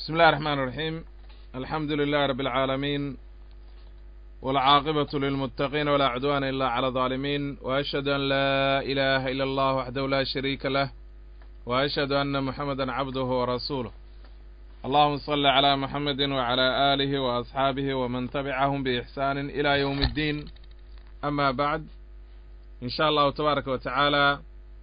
بسم الله الرحمن الرحيم الحمد لله رب العالمين والعاقبة للمتقين ولا عدوان إلا على الظالمين وأشهد أن لا إله إلا الله وحده لا شريك له وأشهد أن محمدا عبده ورسوله اللهم صل على محمد وعلى آله وأصحابه ومن تبعهم بإحسان إلى يوم الدين أما بعد إن شاء الله تبارك وتعالى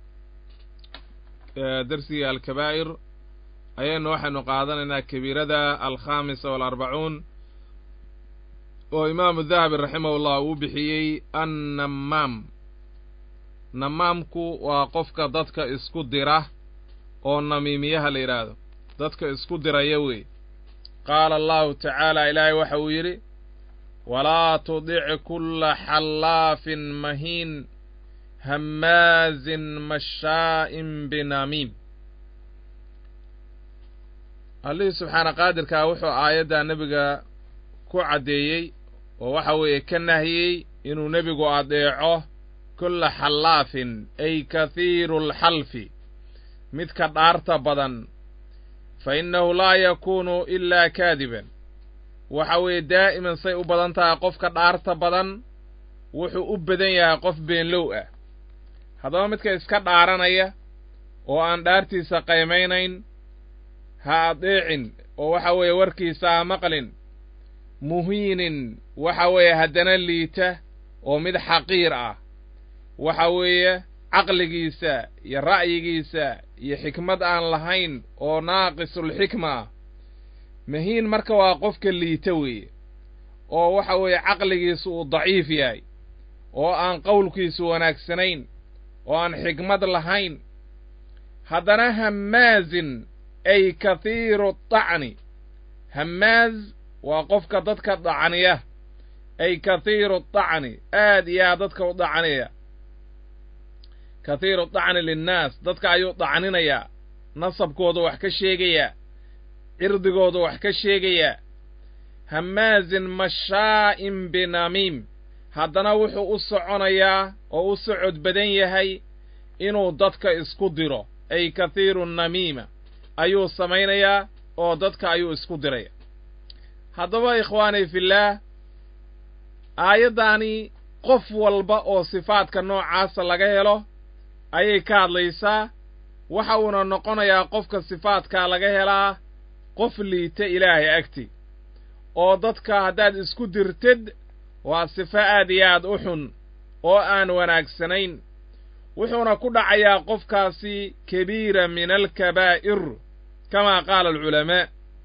درسي الكبائر ayaynu waxaynu qaadanaynaa kabiirada alkhamisa waalarbacuun oo imaamu dahabi raximahullah uu bixiyey annamaam namaamku waa qofka dadka isku dira oo namiimiyaha la yidhaahdo dadka isku diraya wey qaala allahu tacaala ilaahay waxa uu yidhi walaa tudic kulla xallaafin mahiin hammaazin mashaa'in binamiim allihii subxaana qaadirkaa wuxuu aayaddaa nebiga ku caddeeyey oo waxa weeye ka nahiyey inuu nebigu adeeco kulla xallaafin ay kathiiru alxalfi midka dhaarta badan fa innahu laa yakuunu ilaa kaadiban waxa weeye daa'iman say u badan tahay qofka dhaarta badan wuxuu u badan yahay qof beenlow ah haddaba midka iska dhaaranaya oo aan dhaartiisa qaymaynayn ha adeecin oo waxa weeye warkiisa ha maqlin muhiinin waxa weeye haddana liita oo mid xaqiir ah waxa weeye caqligiisa iyo ra'yigiisa iyo xikmad aan lahayn oo naaqisulxikma ah mahiin marka waa qofka liita weeye oo waxa weeye caqligiisu uu daciif yahay oo aan qowlkiisu wanaagsanayn oo aan xikmad lahayn haddana hammaazin ay kathiiru dacni hammaaz waa qofka dadka dacniya ay kathiiru dacni aad iyo aad dadka u dacniya kathiiru dacni linnaas dadka ayuu dacninayaa nasabkooda wax ka sheegayaa cirdigooda wax ka sheegayaa hammaazin mashaa'in binamiim haddana wuxuu u soconayaa oo u socod badan yahay inuu dadka isku diro ay kathiiru namiima ayuu samaynayaa oo dadka ayuu isku diraya haddaba ikhwaani fillaah aayaddaani qof walba oo sifaadka noocaasa laga helo ayay ka hadlaysaa waxa uuna noqonayaa qofka sifaadkaa laga helaa qof liita ilaahay agti oo dadka haddaad isku dirtid waa sifo aad iyo aad u xun oo aan wanaagsanayn wuxuuna ku dhacayaa qofkaasi kabiira min alkabaa'ir kama qaala alculamaa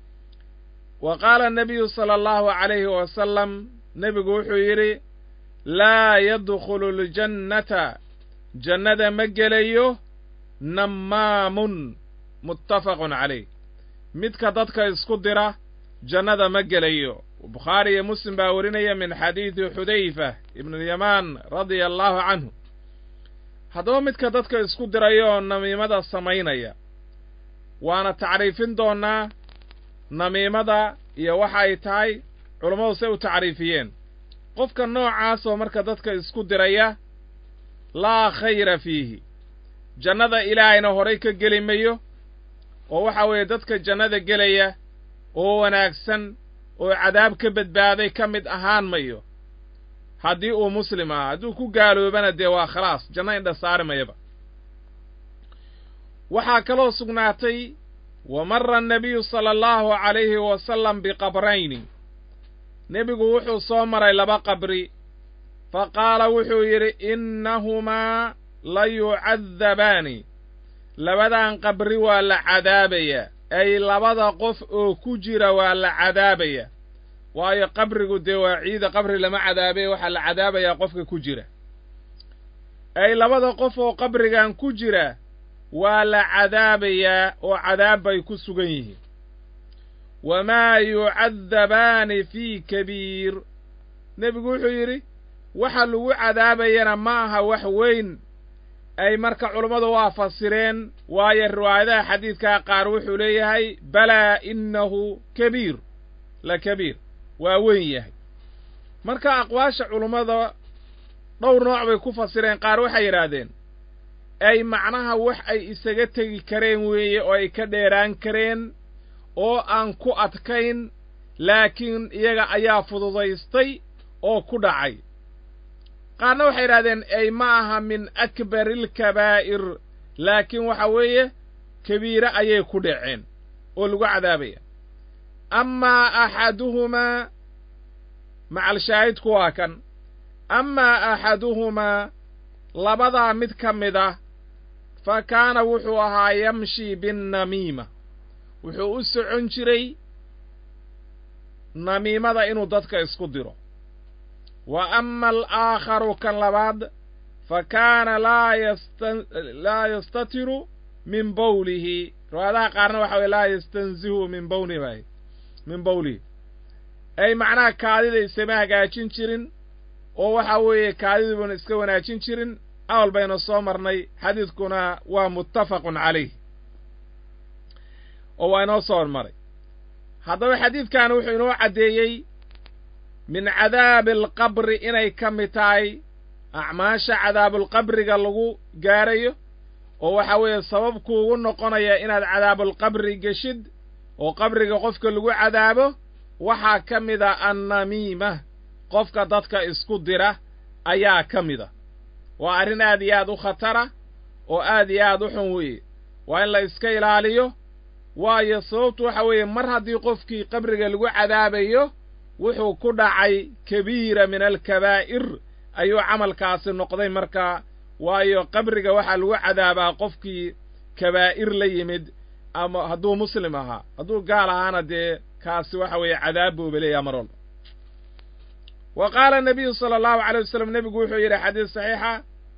wa qaala annabiyu sala allahu calayhi wasalam nebigu wuxuu yidhi laa yadkhulu ljannata jannada ma gelayo nammaamun muttafaqun calayh midka dadka isku dira jannada ma gelayo bukhaari iyo muslim baa warinaya min xadiidi xudayfa ibnuulyamaan radia allahu canhu haddaba midka dadka isku diraya oo namiimada samaynaya waana tacriifin doonnaa namiimada iyo waxa ay tahay culammadu say u tacriifiyeen qofka noocaasoo marka dadka isku diraya laa khayra fiihi jannada ilaahayna horay ka geli mayo oo waxa weeye dadka jannada gelaya oo wanaagsan oo cadaab ka badbaaday ka mid ahaan mayo haddii uu muslim aha hadduu ku gaaloobana dee waa khalaas janno indha saari mayaba waxaa kaloo sugnaatay wa marra annabiyu sala allahu calayhi wasalam biqabrayni nebigu wuxuu soo maray laba qabri fa qaala wuxuu yidhi innahumaa la yucadabaani labadan qabri waa la cadaabayaa ay labada qof oo ku jira waa la cadaabaya waayo qabrigu dee waa ciida qabri lama cadaabee waxaa la cadaabayaa qofka ku jira ay labada qof oo qabrigan ku jira waa la cadaabayaa oo cadaab bay ku sugan yihiin wamaa yucadabaani fii kabiir nebigu wuxuu yidhi waxa lagu cadaabayana ma aha wax weyn ay marka culummadu waa fasireen waayo riwaayadaha xadiidkaa qaar wuxuu leeyahay balaa innahu kabiir la kabiir waa weyn yahay marka aqwaasha culummada dhowr nooc bay ku fasireen qaar waxay yidhaahdeen ay macnaha wax ay isaga tegi kareen weeye oo ay ka dheeraan kareen oo aan ku adkayn laakiin iyaga ayaa fududaystay oo ku dhacay qaarna waxay yidhahdeen ey ma aha min akbarilkabaa'ir laakiin waxa weeye kabiire ayay ku dhaceen oo lagu cadaabaya amaa axaduhumaa macalshaahidku waa kan amaa axaduhumaa labadaa mid ka mid ah fa kaana wuxuu ahaa yamshi binnamiima wuxuu u socon jiray namiimada inuu dadka isku diro wa ama alaakharu kan labaad fa kaana laa yastatiru min bawlihi riwaayadaha qaarna waxa weye laa yastanzihu min bawli bay min bawlihi ay macnaha kaadida isama hagaajin jirin oo waxa weeye kaadiduuna iska wanaajin jirin awal baynu soo marnay xadiidkuna waa muttafaqun calayh oo waa inoo soo hormaray haddaba xadiidkan wuxuu inoo caddeeyey min cadaabi alqabri inay ka mid tahay acmaasha cadaabulqabriga lagu gaarayo oo waxa weeye sabab kuugu noqonaya inaad cadaabulqabri geshid oo qabriga qofka lagu cadaabo waxaa ka mid a annamiima qofka dadka isku dira ayaa ka mid a waa arrin aad iyo aad u khatara oo aad iyo aad u xun weeye waa in la iska ilaaliyo waayo sababtu waxa weeye mar haddii qofkii qabriga lagu cadaabayo wuxuu ku dhacay kabiira min alkabaa'ir ayuu camalkaasi noqday markaa waayo qabriga waxaa lagu cadaabaa qofkii kabaa'ir la yimid ama hadduu muslim ahaa hadduu gaal ahaana dee kaasi waxa weeye cadaab buuba leeyaha mar walba wa qaala nabiyu sala allahu calay wasalam nebigu wuxuu yidhi xadiis saxiixa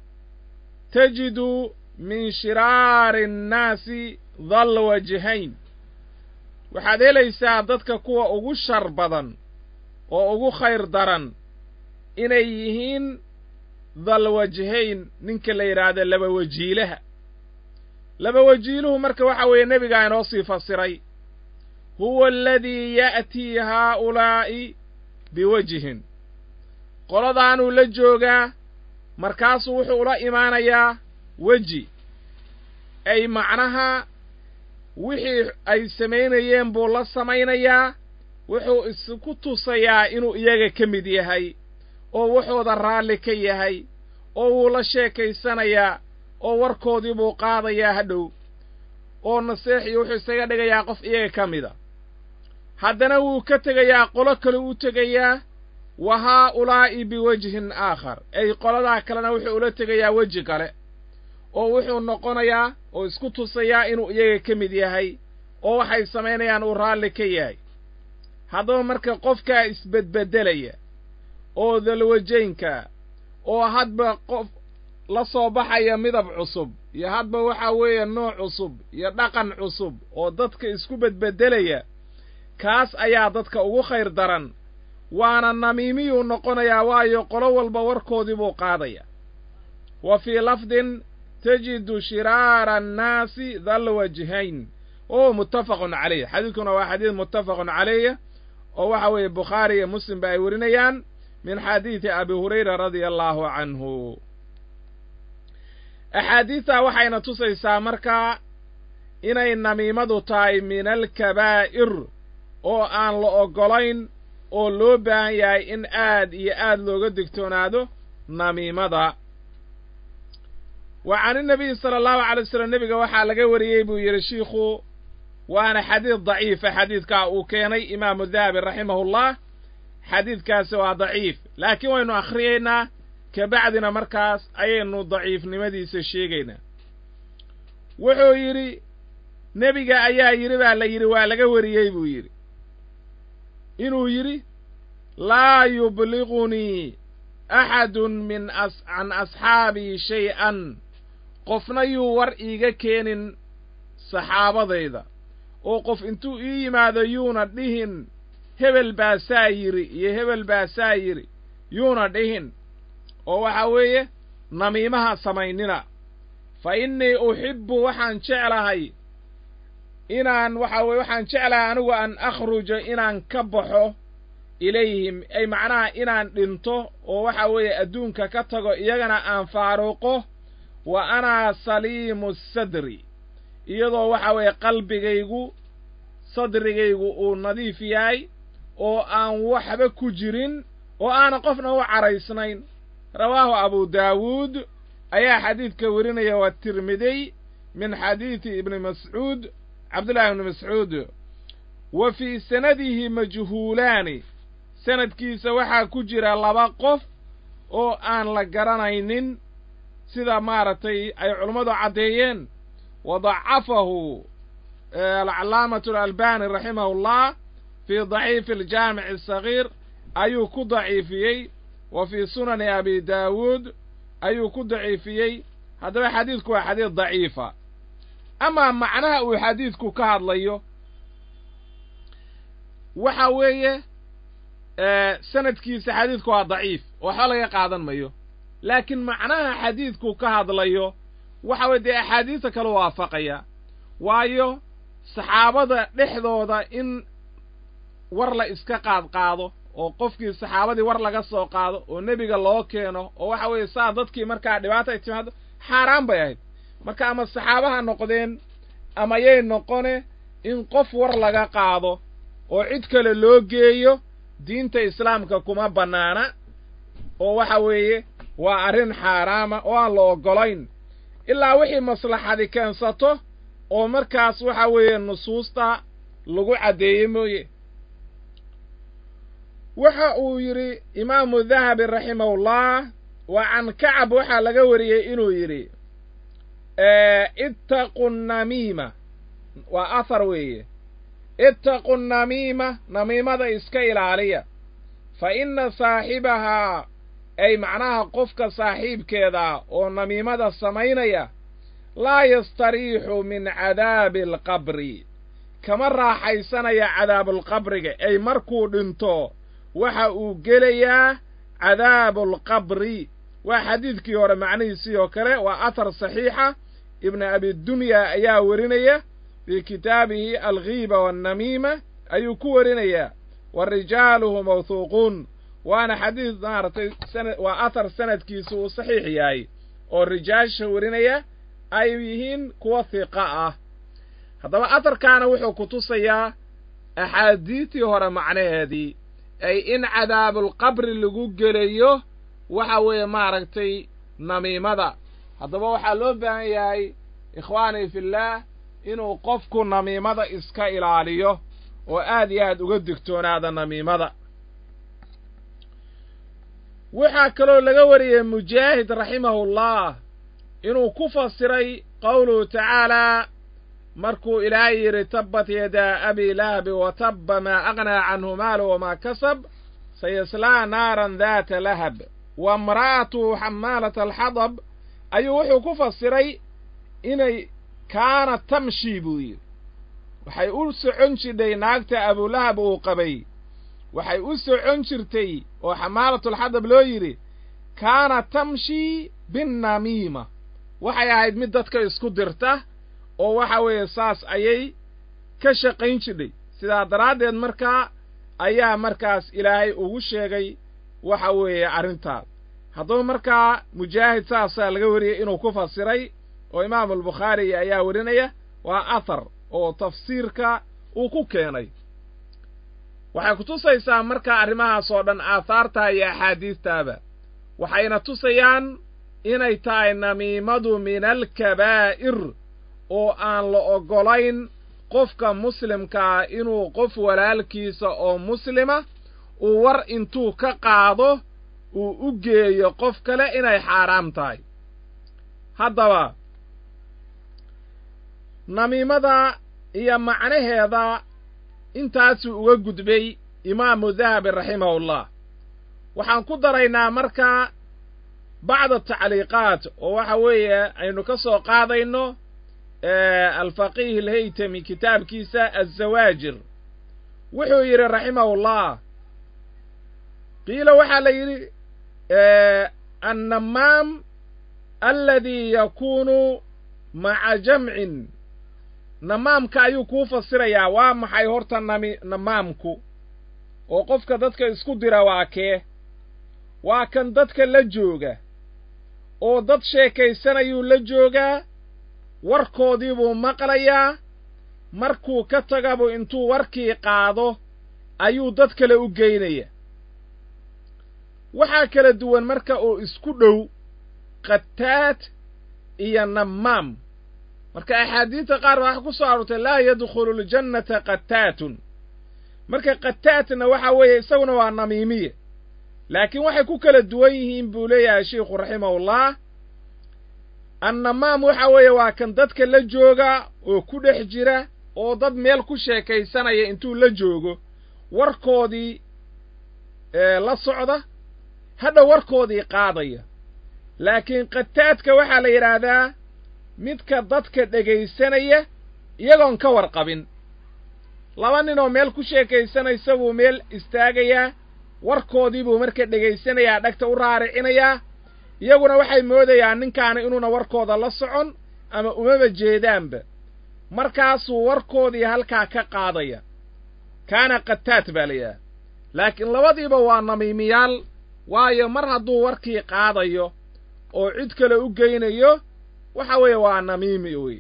tajidu min shiraari annaasi dal wajhayn waxaad helaysaa dadka kuwa ugu shar badan oo ugu khayr daran inay yihiin dal wajhayn ninka la yidhaahdo laba wajiilaha laba wajiiluhu marka waxa weeye nebigaa inoo sii fasiray huwa aladii ya'tii haa'ulaa'i biwajhin qoladaanuu la joogaa markaasuu wuxuu ula imaanayaa weji ay macnaha wixii ay samaynayeen buu la samaynayaa wuxuu isku tusayaa inuu iyaga ka mid yahay oo wuxuuda raalli ka yahay oo wuu la sheekaysanayaa oo warkoodii buu qaadayaa hadhow oo naseexiyo wuxuu isaga dhigayaa qof iyaga ka mida haddana wuu ka tegayaa qolo kale u tegayaa wa haa'ulaa'i biwajhin aakhar ay qoladaa kalena wuxuu ula tegayaa weji kale oo wuxuu noqonayaa oo isku tusayaa inuu iyaga ka mid yahay oo waxay samaynayaan uu raalli ka yahay haddaba marka qofkaa isbedbeddelaya oo dalwajaynka oo hadba qof la soo baxaya midab cusub iyo hadba waxaa weeye nooc cusub iyo dhaqan cusub oo dadka isku bedbeddelaya kaas ayaa dadka ugu khayr daran waana namiimiyuu noqonayaa waayo qolo walba warkoodii buu qaadaya wa fii lafdin tajidu shiraara annaasi dal wajhayn oo muttafaqun calayh xadiidkuna waa xadiid muttafaqun calayh oo waxa weeye bukhaari iyo muslim ba ay werinayaan min xadiidi abi hurayra radia allaahu canhu axaadiidtaa waxayna tusaysaa markaa inay namiimadu tahay min alkabaa'ir oo aan la oggolayn oo loo baahan yahay in aad iyo aad looga digtoonaado namiimada wa can inabiyi sala allahu calay wasalam nebiga waxaa laga wariyey buu yidhi shiikhu waana xadiid daciifa xadiidkaa uu keenay imaamu dahabi raximahullah xadiidkaasi waa daciif laakiin waynu akhriyaynaa kabacdina markaas ayaynu daciifnimadiisa sheegaynaa wuxuu yidhi nebiga ayaa yidhi baa la yidhi waa laga wariyey buu yidhi inuu yidhi laa yubligunii axadun min as can asxaabii shay-an qofna yuu war iiga keenin saxaabadayda oo qof intuu ii yimaado yuuna dhihin hebel baa saa yidhi iyo hebel baa saa yidhi yuuna dhihin oo waxaa weeye namiimaha samaynina fa innii uxibbu waxaan jeclahay inaan waxa weye waxaan jeclahay anigu an akhruja inaan ka baxo ilayhim ay macnaha inaan dhinto oo waxa weeye adduunka ka tago iyagana aan faaruqo wa anaa saliimu sadri iyadoo waxa weeye qalbigaygu sadrigaygu uu nadiif yahay oo aan waxba ku jirin oo aanan qofna u caraysnayn rawaahu abu daawuud ayaa xadiidka werinaya waa tirmidiy min xadiidi ibni mascuud cabdullaahi ibni mascuud wa fii sanadihi majhuulaani sanadkiisa waxaa ku jira laba qof oo aan la garanaynin sida maaragtay ay culummadu caddeeyeen wa dacafahu alcalaamatu alalbani raximahu llah fii daciifi aljaamici asagiir ayuu ku daciifiyey wa fii sunani abi daawuud ayuu ku daciifiyey haddaba xadiidku waa xadiid daciifa amaa macnaha uu xadiidku ka hadlayo waxa weeye sanadkiisa xadiidku waa daciif oo waxba laga qaadan mayo laakiin macnaha xadiidku ka hadlayo waxa weye dee axaadiista kale waafaqaya waayo saxaabada dhexdooda in war la iska qaad qaado oo qofkii saxaabadii war laga soo qaado oo nebiga loo keeno oo waxa weeye saa dadkii markaa dhibaata ay timaado xaaraan bay ahayd marka ama saxaabaha noqdeen ama yay noqone in qof war laga qaado oo cid kale loo geeyo diinta islaamka kuma bannaana oo waxa weeye waa arrin xaaraama oo aan la oggolayn ilaa wixii maslaxadi keensato oo markaas waxa weeye nusuusta lagu caddeeyey mooye waxa uu yidhi imaamu dahabi raximahullah wa can kacab waxaa laga wariyey inuu yidhi ittaqu namiima waa ahar weeye ittaqu namiima namiimada iska ilaaliya fa inna saaxibahaa ay macnaha qofka saaxiibkeeda oo namiimada samaynaya laa yastariixu min cadaabi alqabri kama raaxaysanaya cadaabulqabriga ay markuu dhinto waxa uu gelayaa cadaabualqabri waa xadiidkii hore macnihiisii oo kale waa athar saxiixa ibnu abidunya ayaa werinaya fii kitaabihi alghiiba waannamiima ayuu ku werinayaa wa rijaaluhu mawhuuquun waana xadiid maaragtay waa athar sanadkiisu uu saxiix yahay oo rijaasha werinaya ay yihiin kuwa hiqa ah haddaba atharkaana wuxuu ku tusayaa axaadiistii hore macnaheedii ay in cadaabulqabri lagu gelayo waxa weeye maaragtay namiimada haddaba waxaa loo baahan yahay ikhwaanii fillaah inuu qofku namiimada iska ilaaliyo oo aad iyo aad uga digtoonaada namiimada waxaa kaloo laga wariyey mujaahid raximahullah inuu ku fasiray qowluhu tacaalaa markuu ilaahay yidhi tabbat yadaa abi lahabi wa tabba maa aqnaa canhu maalu wamaa kasab sayaslaa naaran daata lahab wa imra'atuhu xamaalata alxadab ayuu wuxuu ku fasiray inay kaana tamshi buu yidhi waxay u socon jidhay naagta abulahab uu qabay waxay u socon jirtay oo xamaalatulxadab loo yidhi kaana tamshi binnamiima waxay ahayd mid dadka isku dirta oo waxa weeye saas ayay ka shaqayn jidhay sidaa daraaddeed markaa ayaa markaas ilaahay ugu sheegay waxa weeye arrintaas haddaba markaa mujaahid saasaa laga wariyey inuu ku fasiray oo imaamulbukhaari ayaa werinaya waa athar oo tafsiirka uu ku keenay waxay ku tusaysaa markaa arrimahaas oo dhan aahaarta iyo axaadiistaaba waxayna tusayaan inay tahay namiimadu min alkabaa'ir oo aan la oggolayn qofka muslimkaa inuu qof walaalkiisa oo muslima uu war intuu ka qaado uu u geeyo qof kale inay xaaraam tahay haddaba namiimada iyo macnaheeda intaasuu uga gudbay imaamu dahabi raximahullah waxaan ku daraynaa markaa bacda tacliiqaat oo waxa weeye aynu ka soo qaadayno alfaqiih alhaytami kitaabkiisa azawaajir wuxuu yidhi raximahullah qiila waxaa la yidhi annamaam aladii yakuunu maca jamcin namaamka ayuu kuu fasirayaa waa maxay horta nami namaamku oo qofka dadka isku dira waa kee waa kan dadka la jooga oo dad sheekaysanayuu la joogaa warkoodii buu maqlayaa markuu ka tagabu intuu warkii qaado ayuu dad kale u geynaya waxaa kala duwan marka oo isku dhow qataad iyo nammaam marka axaadiidta qaar baa waxa ku soo aroortay laa yadkhulu ljannata qataatun marka qataatna waxa weeye isaguna waa namiimiye laakiin waxay ku kala duwan yihiin buu leeyahay sheikhu raximahullah annamaam waxa weeye waa kan dadka la jooga oo ku dhex jira oo dad meel ku sheekaysanaya intuu la joogo warkoodii la socda hadha warkoodii qaadaya laakiin qataadka waxaa la yidhaahdaa midka dadka dhegaysanaya iyagoon ka warqabin laba ninoo meel ku sheekaysanaysa buu meel istaagayaa warkoodii buu marka dhegaysanayaa dhegta u raaricinayaa iyaguna waxay moodayaan ninkaani inuuna warkooda la socon ama umaba jeedaanba markaasuu warkoodii halkaa ka qaadaya kaana qataad baa la yidhaha laakiin labadiiba waa namiimiyaal waayo mar hadduu warkii qaadayo oo cid kale u geynayo waxa weeye waa namiimi wey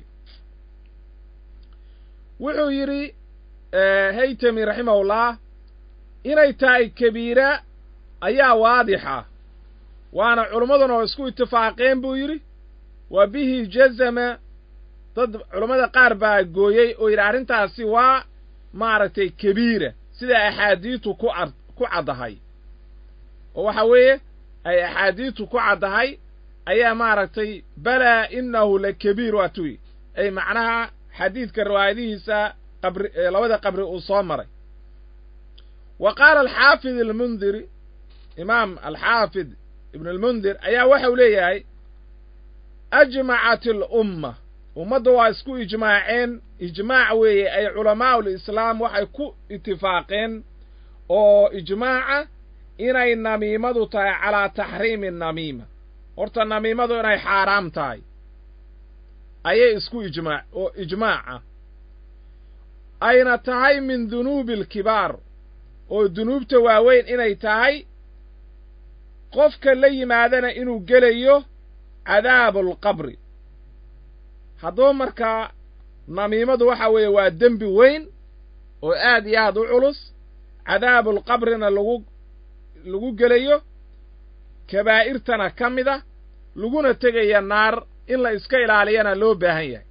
wuxuu yidhi haytami raximahullah inay tahay kabiira ayaa waadixa waana culimmaduna oo isku itifaaqeen buu yidhi wa bihi jazama dad culammada qaar baa gooyey oo yidhi arrintaasi waa maaragtay kabiira sida axaadiitu ku ad ku caddahay oo waxa weeye ay axaadiitu ku caddahay ayaa maaragtay balaa innahu la kabiir waa tuyi ay macnaha xadiidka riwaayadihiisa qabri labada qabri uu soo maray wa qaala alxaafid almundiri imaam alxaafid ibn almundir ayaa waxau leeyahay ajmacat alumma ummadda waa isku ijmaaceen ijmaac weeye ay culamaa'u lislaam waxay ku itifaaqeen oo ijmaaca inay namiimadu tahay calaa taxriimi namiima horta namiimadu inay xaaraam tahay ayay isku ijmaac oo ijmaaca ayna tahay min dunuubi alkibaar oo dunuubta waaweyn inay tahay qofka la yimaadana inuu gelayo cadaabu alqabri haddaba markaa namiimadu waxa weeye waa dembi weyn oo aad iyo aad u culus cadaabulqabrina lagu lagu gelayo kabaa'irtana ka mid a laguna tegaya naar in la iska ilaaliyana loo baahan yahay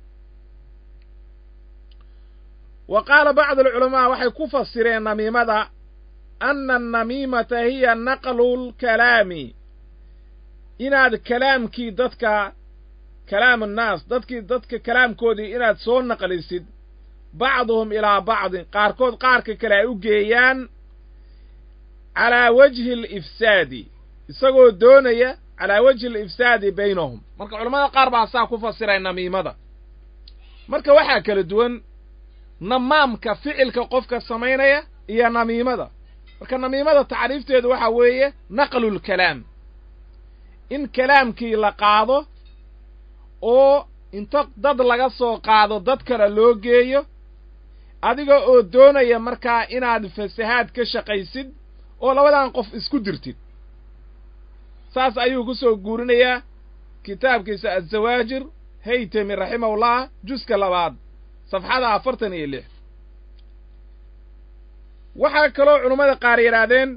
wa qaala bacdu alculamaa waxay ku fasireen namiimada anna annamiimata hiya naqlulkalaami inaad kalaamkii dadka kalaam annaas dadkii dadka kalaamkoodii inaad soo naqlisid bacduhum ilaa bacdin qaarkood qaarka kale ay u geeyaan calaa wajhi alifsaadi isagoo doonaya calaa wajhi alifsaadi baynahum marka culamada qaar baa saa ku fasiray namiimada marka waxaa kala duwan namaamka ficilka qofka samaynaya iyo namiimada marka namiimada tacriifteedu waxaa weeye naqlulkalaam in kalaamkii la qaado oo inta dad laga soo qaado dad kale loo geeyo adiga oo doonaya markaa inaad fasahaad ka shaqaysid oo labadan qof isku dirtid saas ayuu ku soo guurinayaa kitaabkiisa azawaajir haytami raximahullah juska labaad safxada afartan iyo lix waxaa kaloo culummada qaar yidhaahdeen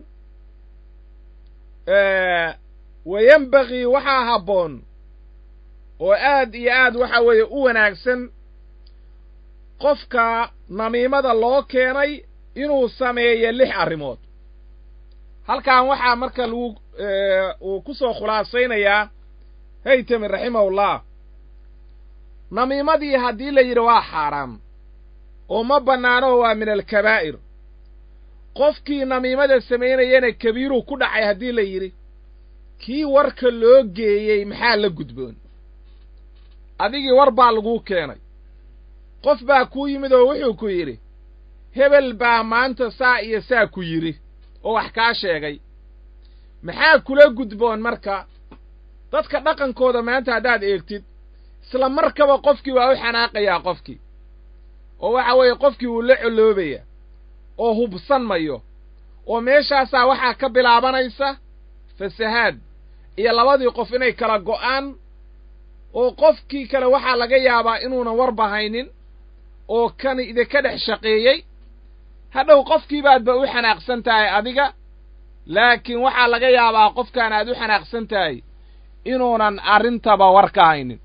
wayenbagii waxaa habboon oo aad iyo aad waxa weeye u wanaagsan qofka namiimada loo keenay inuu sameeyo lix arrimood halkan waxaa marka lagu uu ku soo khulaasaynayaa haytami raximahullah namiimadii haddii la yidhi waa xaaraam oo ma bannaano waa min alkabaa'ir qofkii namiimada samaynayana kabiiruu ku dhacay haddii la yidhi kii warka loo geeyey maxaa la gudboon adigii war baa laguu keenay qof baa kuu yimid oo wuxuu ku yidhi hebel baa maanta saa iyo saa ku yidhi oo wax kaa sheegay maxaa kula gudboon marka dadka dhaqankooda maanta haddaad eegtid isla markaba qofkii waa u xanaaqayaa qofkii oo waxa weeye qofkii wuu la colloobaya oo hubsan mayo oo meeshaasaa waxaa ka bilaabanaysa fasahaad iyo labadii qof inay kala go'aan oo qofkii kale waxaa laga yaabaa inuunan warba haynin oo kan idinka dhex shaqeeyey hadhow qofkii baadba u xanaaqsan tahay adiga laakiin waxaa laga yaabaa qofkaan aad u xanaaqsan tahay inuunan arrintaba war ka haynin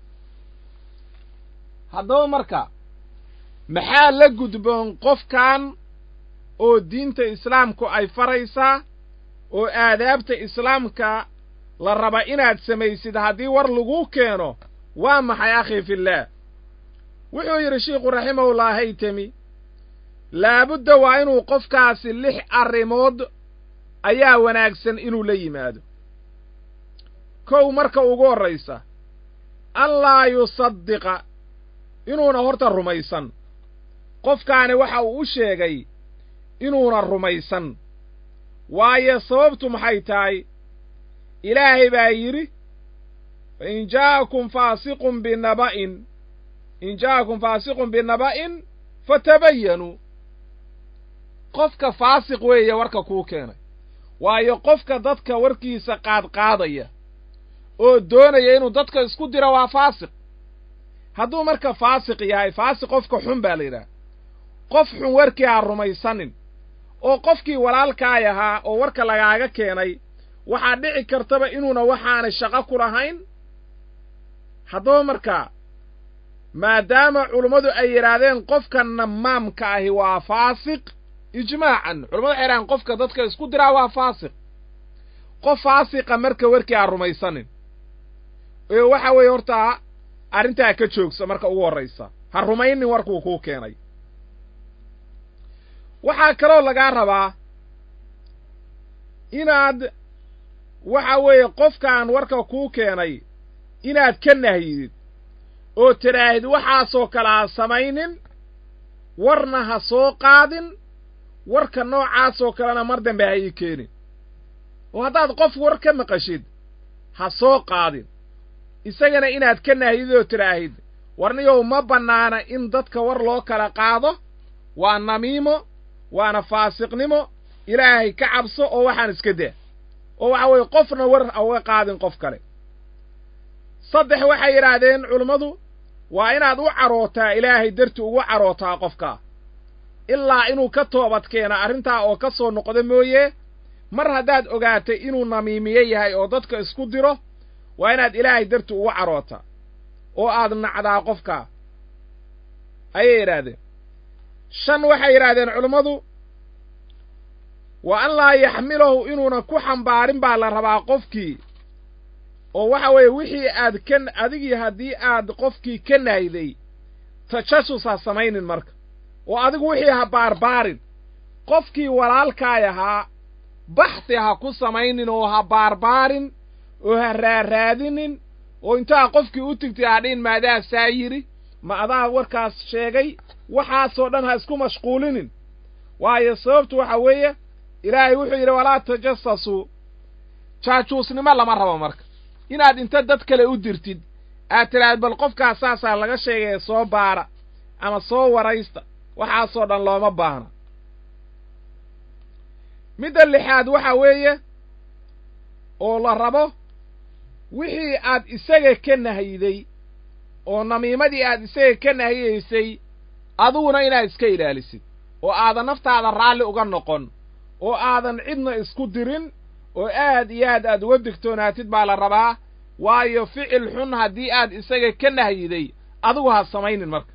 haddaba marka maxaa la gudboon qofkan oo diinta islaamku ay faraysaa oo aadaabta islaamka la raba inaad samaysid haddii war laguu keeno waa maxay akhi fillaah wuxuu yidhi shiikhu raximahullah haytami laabudda waa inuu qofkaasi lix arrimood ayaa wanaagsan inuu la yimaado kow marka ugu horraysa anlaa yusaddiqa inuuna horta rumaysan qofkaani waxa uu u sheegay inuuna rumaysan waayo sababtu maxay tahay ilaahay baa yidhi in jaa'akum faasiqun binaba'in in jaa'akum faasiqun binaba'in fatabayanuu qofka faasiq weeye warka kuu keenay waayo qofka dadka warkiisa qaadqaadaya oo doonaya inuu dadka isku diro waa faasiq hadduu marka faasiq yahay faasiq qofka xun baa la yidhaha qof xun warkii ha rumaysanin oo qofkii walaalkaay ahaa oo warka lagaaga keenay waxaa dhici kartaba inuuna waxaanay shaqo ku lahayn haddaba markaa maadaama culummadu ay yidhaahdeen qofka namaamka ahi waa faasiq ijmaacan culamadu waxay yidhahdeen qofka dadka isku diraa waa faasiq qof faasiqa marka warkii ha rumaysanin ee waxa weeye horta arrintaa ka joogsa marka ugu horraysa ha rumaynin warkuu kuu keenay waxaa kaloo lagaa rabaa inaad waxa weeye qofkaan warka kuu keenay inaad ka nahyidid oo tidhaahid waxaasoo kale ha samaynin warna ha soo qaadin warka noocaasoo kalena mar dambe ha ii keenin oo haddaad qof war ka maqashid ha soo qaadin isagana inaad ka nahyidid oo tidhaahid warniyow ma bannaana in dadka war loo kala qaado waa namiimo waana faasiqnimo ilaahay ka cabso oo waxaan iska daa oo waxa weeye qofna war ha uga qaadin qof kale saddex waxay yidhaahdeen culummadu waa inaad u carootaa ilaahay darti ugu carootaa qofkaa ilaa inuu ka toobad keeno arrintaa oo ka soo noqdo mooye mar haddaad ogaatay inuu namiimiye yahay oo dadka isku diro waa inaad ilaahay darti ugu carootaa oo aad nacdaa qofkaa ayay yidhaahdeen shan waxay yidhaahdeen culummadu wa an laa yaxmilahu inuuna ku xambaarin baa la rabaa qofkii oo waxa weeye wixii aad ka adigii haddii aad qofkii ka nahday tajasus ha samaynin marka oo adigu wixii ha baarbaarin qofkii walaalkaay ahaa baxthi ha ku samaynin oo ha baarbaarin oo ha raaraadinin oo intaa qofkii u tigtay hadhin maadaa saa yidhi ma adaa warkaas sheegay waxaasoo dhan ha isku mashquulinin waayo sababtu waxa weeye ilaahay wuxuu yidhi walaa tajasasuu jaajuusnimo lama rabo marka inaad inta dad kale u dirtid aad tidhaahd bal qofkaas saasaa laga sheegaya soo baara ama soo waraysta waxaasoo dhan looma baahna midda lixaad waxa weeye oo la rabo wixii aad isaga ka nahyiday oo namiimadii aad isaga ka nahiyaysay adiguna inaad iska ilaalisid oo aadan naftaada raalli uga noqon oo aadan cidna isku dirin oo aad iyo aad aad uga digtoonaatid baa la rabaa waayo ficil xun haddii aad isaga ka nahyiday adigu ha samaynin marka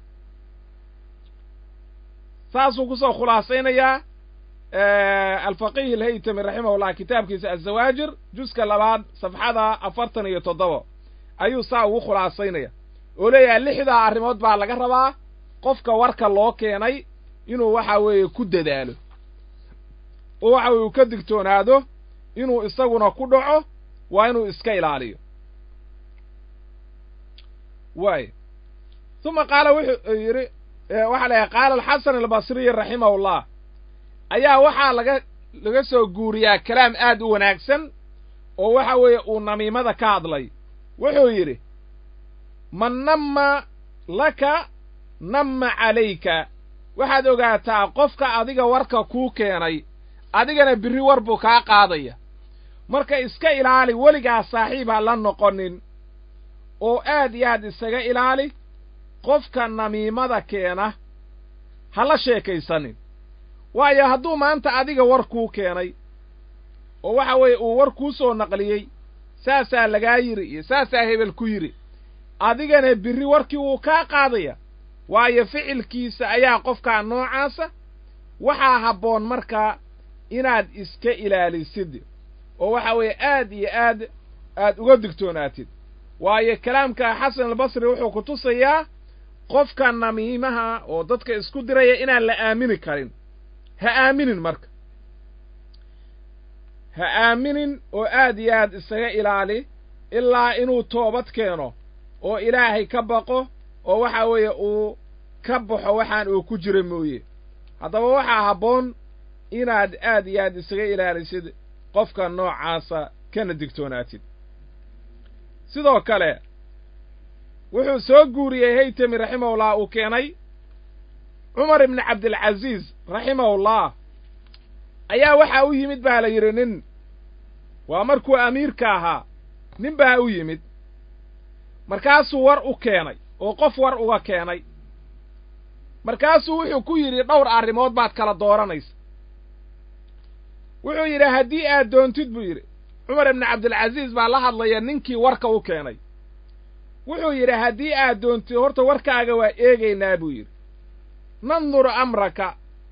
saasuu kusoo khulaasaynayaa alfaqiih alhaytami raximahullah kitaabkiisa azawaajir juska labaad safxada afartan iyo toddoba ayuu saa ugu khulaasaynaya oo leeyahay lixdaa arrimood baa laga rabaa qofka warka loo keenay inuu waxa weeye ku dadaalo oo waxa weye uu ka digtoonaado inuu isaguna ku dhaco waa inuu iska ilaaliyo waay uma qaala wuxuu yidhi waxaa la yahay qaala alxasan albasriy raximahullah ayaa waxaa laga laga soo guuriyaa kalaam aad u wanaagsan oo waxa weeye uu namiimada ka hadlay wuxuu yidhi man namma laka namma calayka waxaad ogaataa qofka adiga warka kuu keenay adigana birri war buu kaa qaadaya marka iska ilaali weligaa saaxiib ha la noqonin oo aad iyo aad isaga ilaali qofka namiimada keena ha la sheekaysanin waayo hadduu maanta adiga war kuu keenay oo waxa weeye uu war kuu soo naqliyey saasaa lagaa yidhi iyo saasaa hebel ku yidhi adigana birri warkii wuu kaa qaadaya waayo ficilkiisa ayaa qofkaa noocaasa waxaa habboon markaa inaad iska ilaalisid oo waxa weeye aad iyo aad aad uga digtoonaatid waayo kalaamka xasan albasri wuxuu ku tusayaa qofka namiimaha oo dadka isku diraya inaan la aamini karin ha aaminin marka ha aaminin oo aad iyo aad isaga ilaali ilaa inuu toobad keeno oo ilaahay ka baqo oo waxa weeye uu ka baxo waxaan uu ku jira mooye haddaba waxaa habboon inaad aad iyo aad isaga ilaalisid qofka noocaasa kana digtoonaatid sidoo kale wuxuu soo guuriyey haytami raximahullah uu keenay cumar ibni cabdilcasiis raximahullah ayaa waxaa u yimid baa la yidhi nin waa markuu amiirka ahaa nin baa u yimid markaasuu war u keenay oo qof war uga keenay markaasuu wuxuu ku yidhi dhowr arrimood baad kala dooranaysa wuxuu yidhi haddii aad doontid buu yidhi cumar ibni cabdilcasiis baa la hadlaya ninkii warka u keenay wuxuu yidhi haddii aad doontid horta warkaaga waa eegaynaa buu yidhi nandur amraka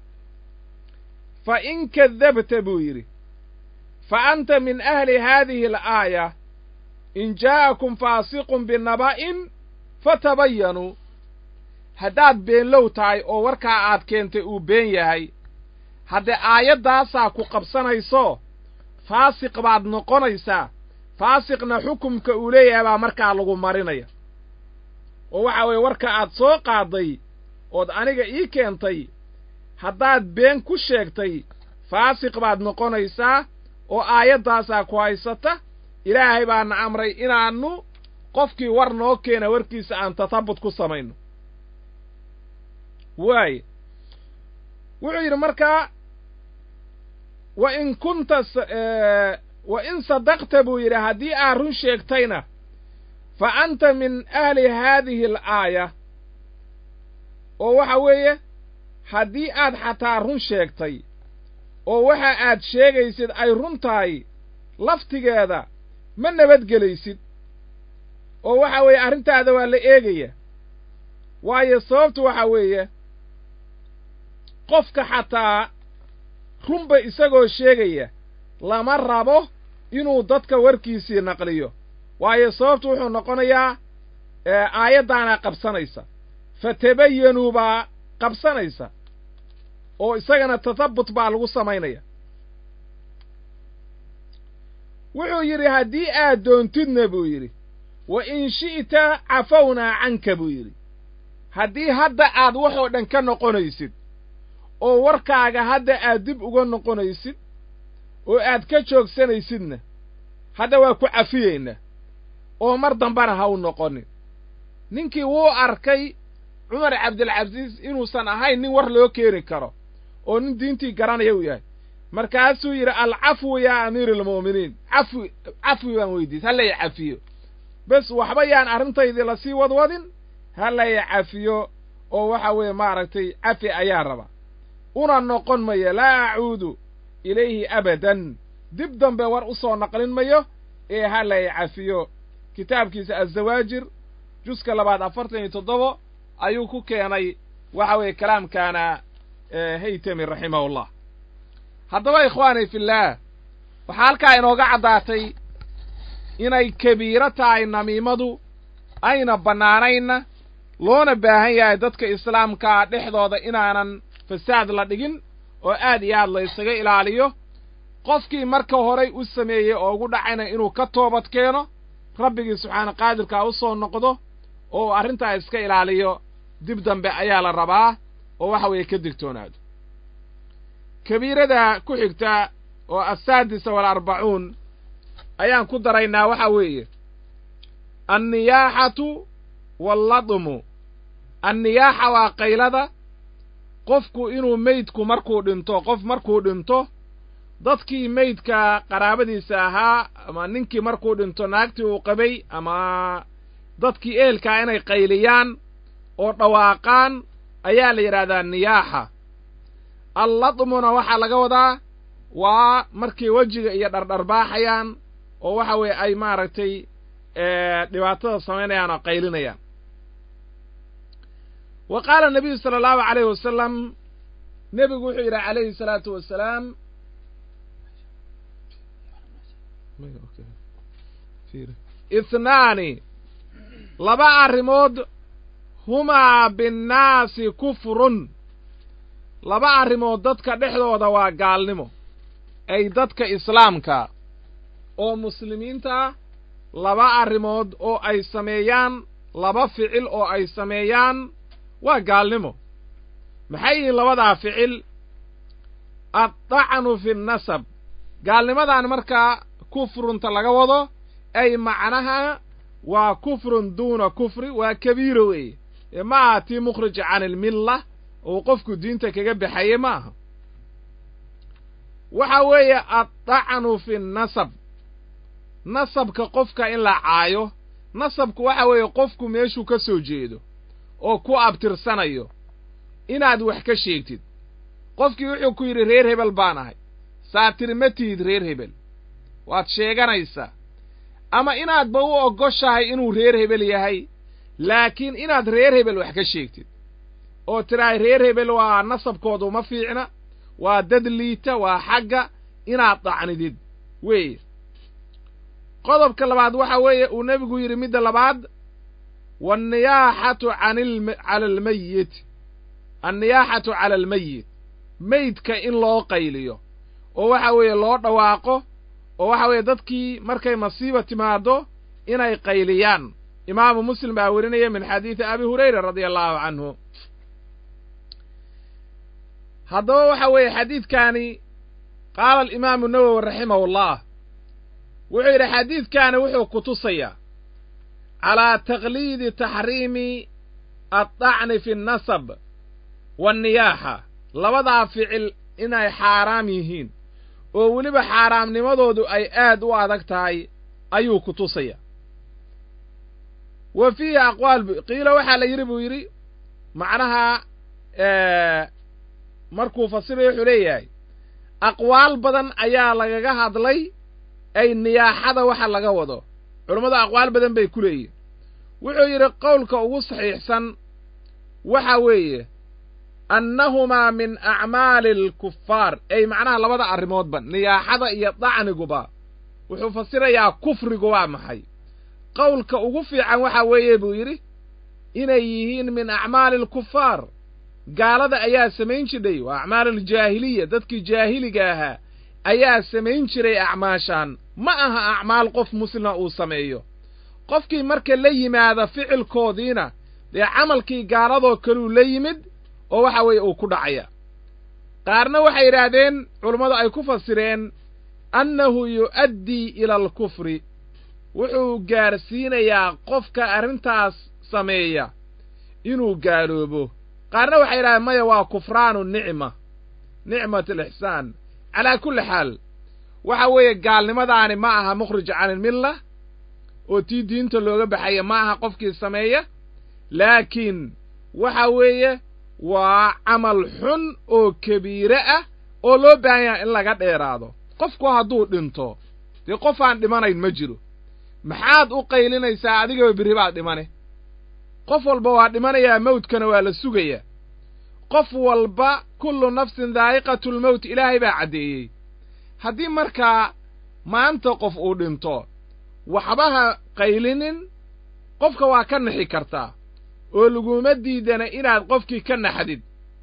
fa in kadabta buu yidhi fa anta min ahli haadihi alaaya in jaa'akum faasiqun binaba'in fatabayanuu haddaad beenlow tahay oo warkaa aad keentay uu been yahay haddee aayaddaasaa ku qabsanayso faasiq baad noqonaysaa faasiqna xukumka uu leeyahay baa markaa lagu marinaya oo waxa weeye warka aad soo qaadday ood aniga ii keentay haddaad been ku sheegtay faasiq baad noqonaysaa oo aayaddaasaa ku haysata ilaahay baana amray inaannu qofkii war noo keena warkiisa aan tatabut ku samayno waaye wuxuu yidhi markaa wa in kunta wa in sadaqta buu yidhi haddii aad run sheegtayna fa anta min ahli haadihi alaaya oo waxa weeye haddii aad xataa run sheegtay oo waxa aad sheegaysid ay run tahay laftigeeda ma nabadgelaysid oo waxa weeye arrintaada waa la eegaya waayo sababtu waxa weeye qofka xataa runba isagoo sheegaya lama rabo inuu dadka warkiisii naqliyo waayo sababtu wuxuu noqonayaa aayaddaanaa qabsanaysa fatabayanuu baa qabsanaysa oo isagana tatabut baa lagu samaynaya wuxuu yidhi haddii aad doontidna buu yidhi wa in shi'ta cafownaa canka buu yidhi haddii hadda aad waxoo dhan ka noqonaysid oo warkaaga hadda aad dib uga noqonaysid oo aad ka joogsanaysidna hadda waa ku cafiyeynaa oo mar dambana ha u noqonin ninkii wuu arkay cumar cabdilcasiis inuusan ahayn nin war loo keeni karo oo nin diintii garanaya uu yahay markaasuu yidhi alcafwu yaa amiira almu'miniin cafwi cafwi baan weydiis ha laya cafiyo bes waxba yaan arrintaydii lasii wadwadin ha laya cafiyo oo waxa weeye maaragtay cafi ayaa raba una noqon mayo laa acuudu ilayhi abadan dib dambe war u soo naqlin mayo ee ha laya cafiyo kitaabkiisa azawaajir juska labaad afartan iyo toddobo ayuu ku keenay waxa weeye kalaamkaana haytami raximahullah haddaba ikhwaani fillaah waxaa halkaa inooga caddaatay inay kabiiro tahay namiimadu ayna bannaanaynna loona baahan yahay dadka islaamkaa dhexdooda inaanan fasaad la dhigin oo aad iyo aad la ysaga ilaaliyo qofkii marka horay u sameeyey oo ugu dhacayna inuu ka toobad keeno rabbigii subxaana qaadirkaa u soo noqdo oo uu arrintaa iska ilaaliyo dib dambe ayaa la rabaa oo waxa weeye ka digtoonaado kabiirada ku xigta oo assaadisa waalarbacuun ayaan ku daraynaa waxa weeye anniyaaxatu walladmu anniyaaxa waa qaylada qofku inuu meydku markuu dhinto qof markuu dhinto dadkii meydka qaraabadiisa ahaa ama ninkii markuu dhinto naagtii uu qabay ama dadkii ehelkaa inay qayliyaan oo dhawaaqaan ayaa la yidhaahdaa niyaaxa alladmuna waxaa laga wadaa waa markay wejiga iyo dhardharbaaxayaan oo waxa weeye ay maaragtay dhibaatada samaynayaan oo qaylinayaan wa qaala nabiyu sala allahu calayhi wasalam nebigu wuxuu yidhi calayhi salaatu wasalaam ithnaani laba arrimood humaa binnaasi kufrun laba arrimood dadka dhexdooda waa gaalnimo ay dadka islaamka oo muslimiinta ah laba arrimood oo ay sameeyaan laba ficil oo ay sameeyaan waa gaalnimo maxay yihiin labadaa ficil addacnu fi nnasab gaalnimadan markaa kufrunta laga wado ay macnaha waa kufrun duuna kufri waa kabiiro weeye ee ma aha tii mukhrij can ilmilla uu qofku diinta kaga baxaye ma aha waxa weeye addacnu fi nnasab nasabka qofka in la caayo nasabku waxa weeye qofku meeshuu ka soo jeedo oo ku abtirsanayo inaad wax ka sheegtid qofkii wuxuu ku yidhi reer hebel baan ahay saatir ma tihid reer hebel waad sheeganaysaa ama inaadba u oggoshahay inuu reer hebel yahay laakiin inaad reer hebel wax ka sheegtid oo tidhahay reer hebel waa nasabkoodu ma fiicna waa dad liita waa xagga inaad dacnidid weeye qodobka labaad waxa weeye uu nebigu yidhi midda labaad waanniyaaxatu cala almayit anniyaaxatu cala almeyit meydka in loo qayliyo oo waxa weeye loo dhawaaqo oo waxa weeye dadkii markay masiiba timaaddo inay qayliyaan imaamu muslim baa werinaya min xadiidi abi hurayra radia allahu canhu haddaba waxa weeye xadiidkaani qaala alimaamu nawowi raximahu llah wuxuu yidhi xadiidkaani wuxuu ku tusayaa calaa taqliidi taxriimi addacni fi nnasab waanniyaaxa labadaa ficil inay xaaraam yihiin oo weliba xaaraamnimadoodu ay aad u adag tahay ayuu ku tusaya wa fiihi aqwaal qiilo waxaa la yidhi buu yidhi macnaha markuu fasirayo wuxuu leeyahay aqwaal badan ayaa lagaga hadlay ay niyaaxada waxa laga wado culummadu aqwaal badan bay ku leeyihin wuxuu yidhi qowlka ugu saxiixsan waxa weeye annahumaa min acmaali alkufaar ay macnaha labada arrimoodba niyaaxada iyo dacniguba wuxuu fasirayaa kufrigu waa maxay qowlka ugu fiican waxa weeye buu yidhi inay yihiin min acmaali alkufaar gaalada ayaa samayn jidhay waa acmaal aljaahiliya dadkii jaahiliga ahaa ayaa samayn jiray acmaashaan ma aha acmaal qof muslima uu sameeyo qofkii marka la yimaada ficilkoodiina dee camalkii gaaladoo kaluu la yimid oo waxa weeye uu ku dhacaya qaarna waxay yidhaahdeen culummadu ay ku fasireen annahu yu'addii ila alkufri wuxuu gaarsiinayaa qofka arrintaas sameeya inuu gaaloobo qaarna waxay yidhahdeen maya waa kufraanu nicma nicmat alixsaan calaa kulli xaal waxa weeye gaalnimadaani ma aha mukhrij can ilmilla oo tii diinta looga baxaya ma aha qofkii sameeya laakiin waxa weeye waa camal xun oo kabiire ah oo loo baahan yaha in laga dheeraado qofku hadduu dhinto dee qof aan dhimanayn ma jiro maxaad u qaylinaysaa adigaba berri baad dhimane qof walba waa dhimanayaa mawdkana waa la sugayaa qof walba kullu nafsin daa'iqatulmowt ilaahay baa caddeeyey haddii markaa maanta qof uu dhinto waxbaha qaylinin qofka waa ka nixi kartaa oo laguma diidana inaad qofkii ka naxdid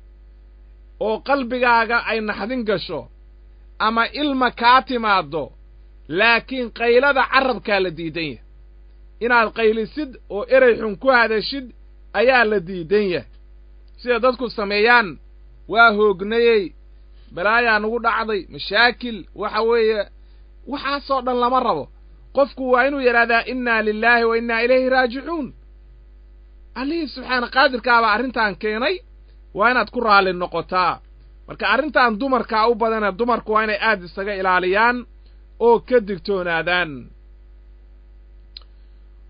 oo qalbigaaga ay naxdin gasho ama ilma kaa timaaddo laakiin qaylada carrabkaa la diidan yahay inaad qaylisid oo erey xun ku hadashid ayaa la diidan yahay sida dadku sameeyaan waa hoognayey balaayaa nugu dhacday mashaakil waxa weeye waxaasoo dhan lama rabo qofku waa inuu yidhahdaa innaa lilaahi wa innaa ilayhi raajicuun allihii subxaana qaadirkaabaa arrintan keenay waa inaad ku raalli noqotaa marka arrintan dumarkaa u badana dumarku waa inay aad isaga ilaaliyaan oo ka digtoonaadaan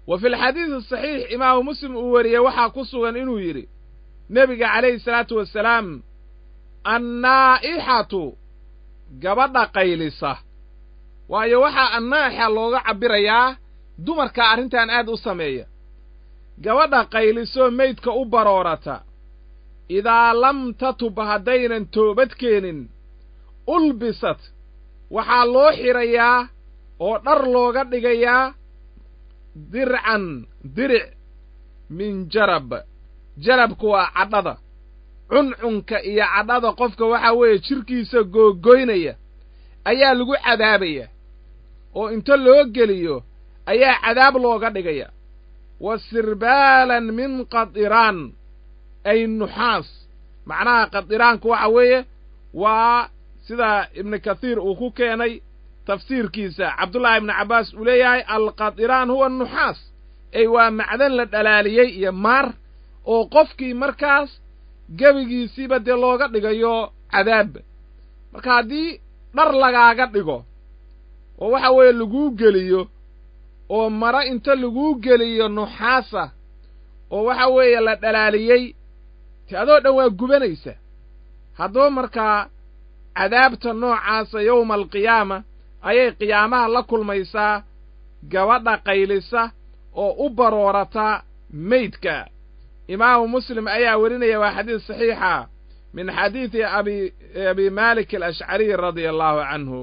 wa fi lxadiidi saxiix imaamu muslim uu wariyey waxaa ku sugan inuu yidhi nebiga calayhi salaatu wasalaam annaa'ixatu gabadha qaylisa waayo waxaa annaa'ixa looga cabbirayaa dumarka arrintan aad u sameeya gabadha qaylisoo meydka u baroorata idaa lam tatub haddaynan toobad keenin ulbisat waxaa loo xidhayaa oo dhar looga dhigayaa dircan diric min jarab jarabku waa cadhada cuncunka iyo cadhada qofka waxaa weeye jidhkiisa googoynaya ayaa lagu cadaabaya oo inta loo geliyo ayaa cadaab looga dhigaya wa sirbaalan min qadiraan ay nuxaas macnaha qadiraanku waxa weeye waa sida ibnu kathiir uu ku keenay tafsiirkiisa cabdullaahi ibnu cabbaas uu leeyahay alqadiraan huwa nuxaas ey waa macdan la dhalaaliyey iyo maar oo qofkii markaas gebigiisiiba dee looga dhigayo cadaab marka haddii dhar lagaaga dhigo oo waxa weeye laguu geliyo oo maro inta laguu geliyo nuxaasa oo waxa weeye la dhalaaliyey te adoo dhan waa gubanaysa haddaba markaa cadaabta noocaasa yowma alqiyaama ayay qiyaamaha la kulmaysaa gabadha qaylisa oo u baroorata meydka imaamu muslim ayaa werinaya waa xadiis saxiixa min xadiidi abi abi malik alashcariy radia allahu canhu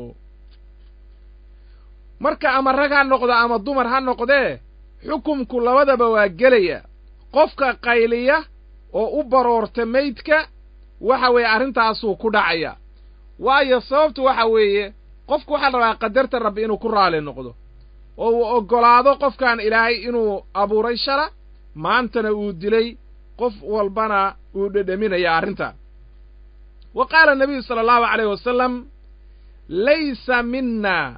marka ama rag ha noqdo ama dumar ha noqdee xukumku labadaba waa gelaya qofka qayliya oo u baroorta meydka waxa weeye arrintaasuu ku dhacaya waayo sababtu waxa weeye qofku waxaa la rabaa qadarta rabbi inuu ku raali noqdo oo uu oggolaado qofkan ilaahay inuu abuuray shala maantana uu dilay qof walbana uu dhedhaminaya arrinta wa qaala nabiyu sala allahu calayh wasalam laysa minna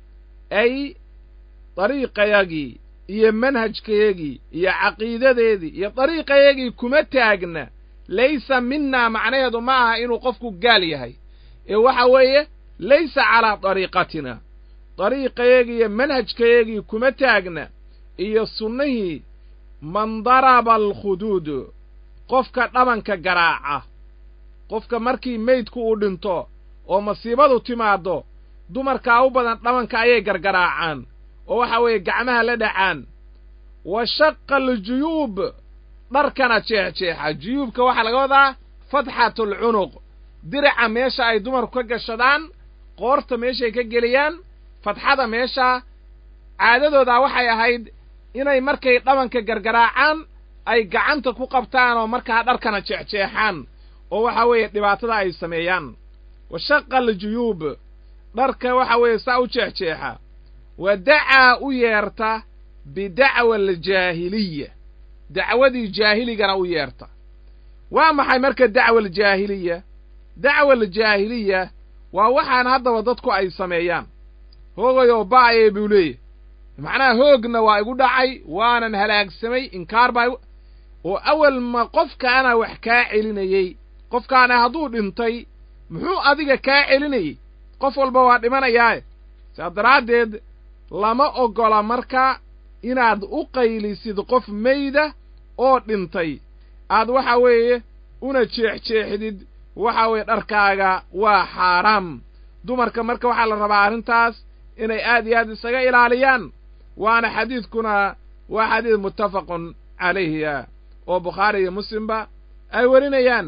ay dariiqayagii iyo manhajkayagii iyo caqiidadeedii iyo dariiqayagii kuma taagna laysa minnaa macnaheedu ma aha inuu qofku gaal yahay ee waxa weeye laysa calaa dariiqatina dariiqayagii iyo manhajkayagii kuma taagna iyo sunnihii man daraba alkhuduud qofka dhabanka garaaca qofka markii meydku uu dhinto oo masiibadu timaaddo dumarkaa u badan dhabanka ayay gargaraacaan oo waxa weeye gacmaha la dhacaan wa shaqa aljuyuub dharkana jeexjeexa juyuubka waxaa laga wadaa fatxatulcunuq diraca meesha ay dumarku ka gashadaan qoorta meeshay ka geliyaan fatxada meesha caadadoodaa waxay ahayd inay markay dhabanka gargaraacaan ay gacanta ku qabtaan oo markaa dharkana jeexjeexaan oo waxa weeye dhibaatada ay sameeyaan wa shaqa aljuyuub dharka waxa weeye saa u jeexjeexa wa dacaa u yeerta bidacwa aljaahiliya dacwadii jaahiligana u yeerta waa maxay marka dacwa aljaahiliya dacwa aljaahiliya waa waxaan haddaba dadku ay sameeyaan hoogayoo ba'aye buu leeyahy macnaha hoogna waa igu dhacay waanan halaagsamay inkaar baa oo awal ma qofkaana wax kaa celinayey qofkaana hadduu dhintay muxuu adiga kaa celinayey qof walba waa dhimanayaae saa daraaddeed lama oggola marka inaad u qaylisid qof meyda oo dhintay aad waxa weeye una jeexjeexdid waxa weeye dharkaaga waa xaaraam dumarka marka waxaa la rabaa arrintaas inay aad iyo aad isaga ilaaliyaan waana xadiidkuna waa xadiid muttafaqun calayhiya oo bukhaari iyo muslimba ay werinayaan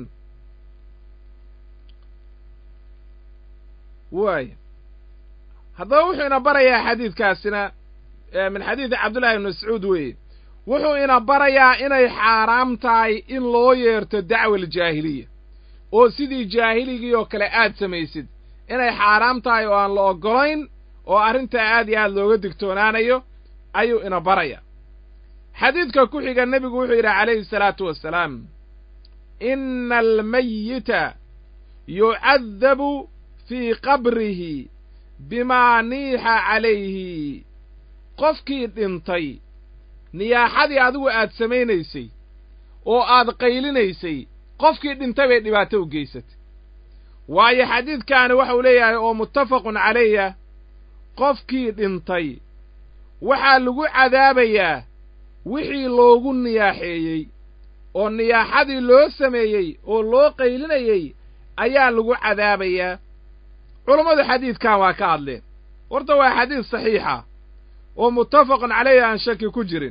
waay haddaba wuxuu ina barayaa xadiidkaasina min xadiidi cabdullahi ibni mascuud weeye wuxuu ina barayaa inay xaaraam tahay in loo yeerto dacwa aljaahiliya oo sidii jaahiligii oo kale aad samaysid inay xaaraam tahay oo aan la oggolayn oo arrintaa aad iyo aad looga digtoonaanayo ayuu ina baraya xadiidka ku xiga nebigu wuxuu yidhi calayhi salaatu wassalaam ina almayita yucadabu fii qabrihi bimaa niixa calayhi qofkii dhintay niyaaxadii adigu aad samaynaysay oo aad qaylinaysay qofkii dhintay bay dhibaato u geysatay waayo xadiidkaani waxau leeyahay oo muttafaqun calayha qofkii dhintay waxaa lagu cadaabayaa wixii loogu niyaaxeeyey oo niyaaxadii loo sameeyey oo loo qaylinayey ayaa lagu cadaabayaa culammadu xadiidkan waa ka hadleen horta waa xadiid saxiixa oo muttafaqun caleyhi aan shaki ku jirin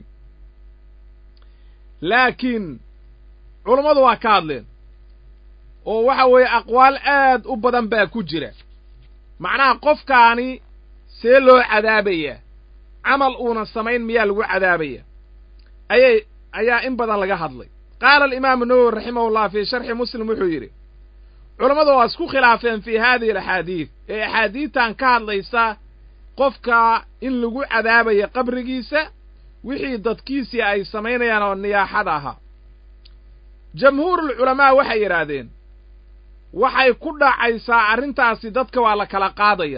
laakiin culammadu waa ka hadleen oo waxa weeye aqwaal aad u badan baa ku jira macnaha qofkaani see loo cadaabayaa camal uuna samayn miyaa lagu cadaabaya ayay ayaa in badan laga hadlay qaala alimaamu nawowi raximahullah fii sharxi muslim wuxuu yidhi culammadu waa isku khilaafeen fii haadihi alaxaadiid ee axaadiidtan ka hadlaysa qofka in lagu cadaabayo qabrigiisa wixii dadkiisii ay samaynayaan oo niyaaxada ahaa jamhuurulculamaa waxay yidhaahdeen waxay ku dhacaysaa arrintaasi dadka waa la kala qaadaya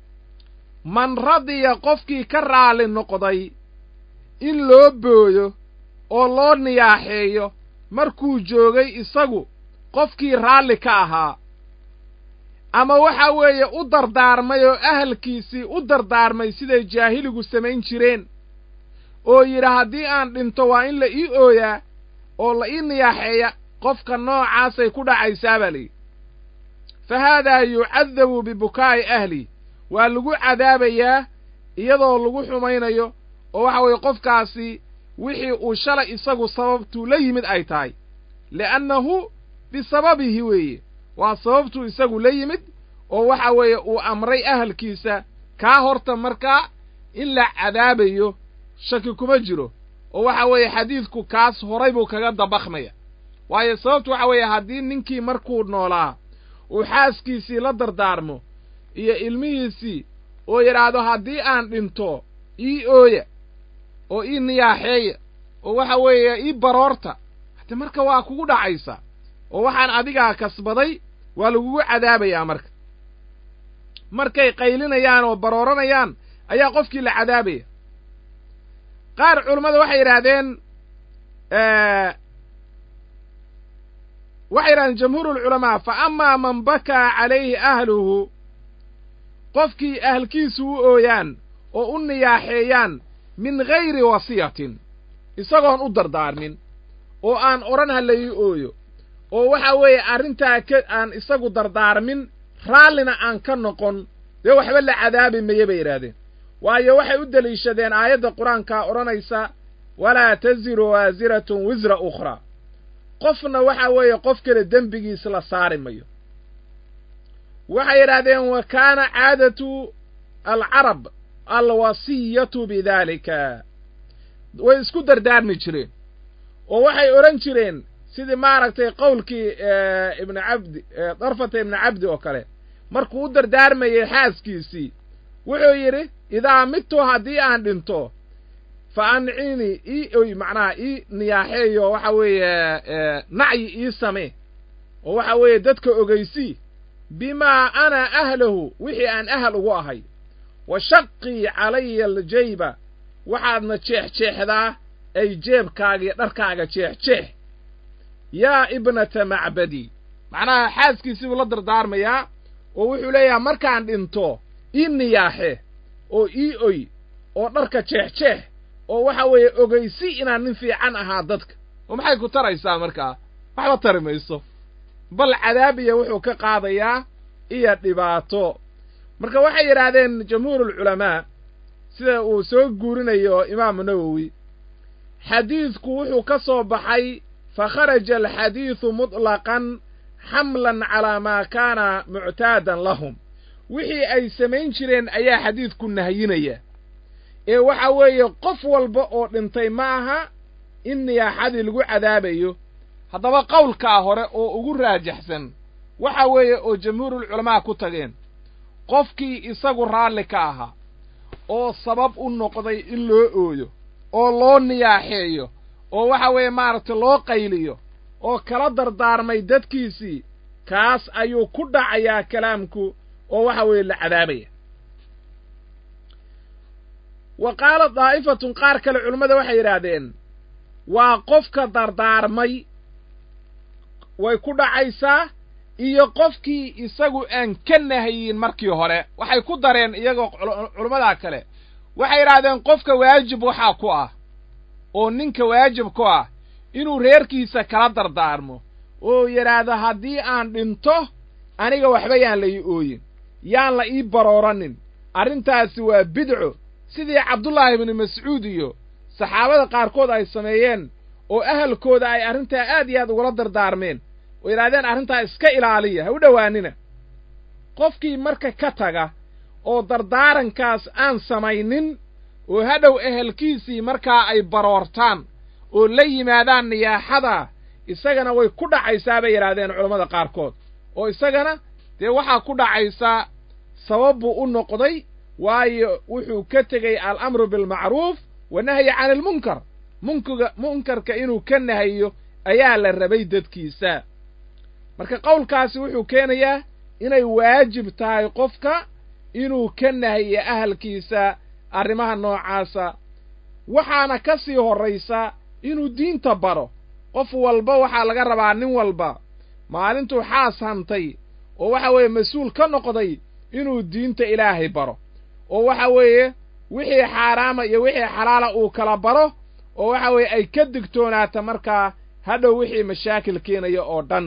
man radiya qofkii ka raali noqday in loo booyo oo loo niyaaxeeyo markuu joogay isagu qofkii raalli ka ahaa ama waxa weeye u dardaarmay oo ahalkiisii u dardaarmay siday jaahiligu samayn jireen oo yidhi haddii aan dhinto waa in la ii ooyaa oo la ii niyaaxeeya qofka noocaasay ku dhacaysaa baa layidhi fa haadaa yucadabu bibukaa'i ahli waa lagu cadaabayaa iyadoo lagu xumaynayo oo waxa weeye qofkaasi wixii uu shalay isagu sababtuu la yimid ay tahay li'annahu bisababihi weeye waa sababtuu isagu la yimid oo waxa weeye uu amray ahalkiisa kaa horta markaa in la cadaabayo shaki kuma jiro oo waxa weeye xadiidku kaas horay buu kaga dabakmaya waayo sababtu waxa weeye haddii ninkii markuu noolaa uu xaaskiisii la dardaarmo iyo ilmihiisii oo yidhaahdo haddii aan dhinto ii ooya oo ii niyaaxeeya oo waxa weeye ii baroorta hade marka waa kugu dhacaysaa oo waxaan adigaa kasbaday waa lagugu cadaabayaa marka markay qaylinayaan oo barooranayaan ayaa qofkii la cadaabaya qaar culammada waxay yidhaahdeen waxay yidhahdeen jamhuurulculamaa fa amaa man bakaa calayhi ahluhu qofkii ahalkiisu u ooyaan oo u niyaaxeeyaan min gayri wasiyatin isagoon u dardaarmin oo aan odhan ha la ii ooyo oo waxa weeye arrintaa ka aan isagu dardaarmin raallina aan ka noqon dee waxba la cadaabi maye bay yidhaahdeen waayo waxay u deliishadeen aayadda qur-aankaa odhanaysa walaa taziru waasiratun wisra ukhraa qofna waxa weeye qof kale dembigiis la saari mayo waxay yidhaahdeen wa kaana caadatu alcarab alwasiyatu bidaalika way isku dardaarmi jireen oo waxay odhan jireen sidii maaragtay qowlkii ibnu cabdi darfata ibnu cabdi oo kale markuu u dardaarmayey xaaskiisii wuxuu yidhi idaa midtu haddii aan dhinto fa ancini ii oy macnaha ii niyaaxeeyo waxa weeye nacyi ii samee oo waxa weeye dadka ogeysii bimaa ana ahlahu wixii aan ahal ugu ahay wa shaqii calaya aljayba waxaadna jeexjeexdaa ay jeebkaagiyo dharkaaga jeexjeex yaa ibnata macbadi macnaha xaaskiisii buu la dardaarmayaa oo wuxuu leeyahay markaan dhinto ii niyaaxe oo ii oy oo dharka jeexjeex oo waxa weeye ogeysi inaan nin fiican ahaa dadka oo maxay ku taraysaa markaa waxba tari mayso bal cadaabiya wuxuu ka qaadayaa iyo dhibaato marka waxay yidhaahdeen jamhuurulculamaa sida uu soo guurinayo imaamu nawowi xadiidku wuxuu ka soo baxay fa kharaja alxadiidu muطlaqan xamlan calaa maa kaana muctaadan lahum wixii ay samayn jireen ayaa xadiidku nahyinaya ee waxa weeye qof walba oo dhintay ma aha in niyaaxadii lagu cadaabayo haddaba qowlkaa hore oo ugu raajaxsan waxa weeye oo jamhuurulculamaa ku tageen qofkii isagu raalli ka ahaa oo sabab u noqday in loo ooyo oo loo niyaaxeeyo oo waxa weeye maaragtay loo qayliyo oo kala dardaarmay dadkiisii kaas ayuu ku dhacayaa kalaamku oo waxa weeye la cadaabaya wa qaala daa'ifatun qaar kale culummada waxay yidhaahdeen waa qofka dardaarmay way ku dhacaysaa iyo qofkii isagu aan ka nahayin markii hore waxay ku dareen iyagoo culummadaa kale waxay yidhaahdeen qofka waajib waxaa ku ah oo ninka waajib ku ah inuu reerkiisa kala dardaarmo oo yidhaahdo haddii aan dhinto aniga waxba yaan la ii ooyin yaan la ii barooranin arrintaasi waa bidco sidii cabdullaahi ibnu mascuud iyo saxaabada qaarkood ay sameeyeen oo ahalkooda ay arrintaa aad iyo aad ugula dardaarmeen oo yidhahdeen arrintaa iska ilaaliya ha u dhowaanina qofkii marka ka taga oo dardaarankaas aan samaynin oo hadhow ehelkiisii markaa ay baroortaan oo la yimaadaan niyaaxada isagana way ku dhacaysaa bay yidhaahdeen culammada qaarkood oo isagana dee waxaa ku dhacaysaa sabab buu u noqday waayo wuxuu ka tegey alamru bilmacruuf wanahyi cani almunkar munkiga munkarka inuu ka nahayo ayaa la rabay dadkiisa marka qowlkaasi wuxuu keenayaa inay waajib tahay qofka inuu ka nahiyo ahalkiisa arrimaha noocaasa waxaana ka sii horraysa inuu diinta baro qof walba waxaa laga rabaa nin walba maalintuu xaas hantay oo waxa weeye mas-uul ka noqday inuu diinta ilaahay baro oo waxa weeye wixii xaaraama iyo wixii xalaala uu kala baro oo waxa weeye ay ka digtoonaata markaa hadhow wixii mashaakil keenaya oo dhan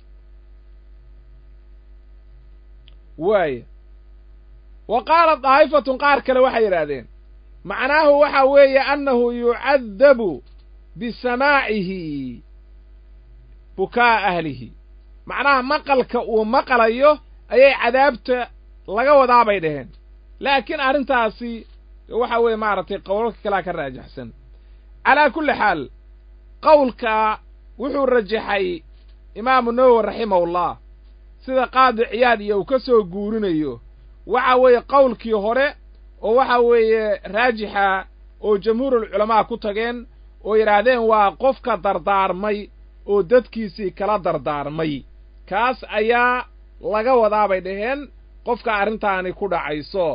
waaya wa qaalat daa'ifatun qaar kale waxay yidhaahdeen macnaahu waxa weeye annahu yucadabu bisamaacihi bukaa ahlihi macnaha maqalka uu maqlayo ayay cadaabta laga wadaa bay dhaheen laakiin arrintaasi waxa weeye maaragtay qowlalka kalea ka raajaxsan calaa kulli xaal qowlka wuxuu rajaxay imaamu nawowi raximahullah sida qaadi ciyaad iyo uu ka soo guurinayo waxa weeye qowlkii hore oo waxa weeye raajixa oo jamhuurul culamaa ku tageen oo yidhaahdeen waa qofka dardaarmay oo dadkiisii kala dardaarmay kaas ayaa laga wadaa bay dhaheen qofka arrintaani ku dhacayso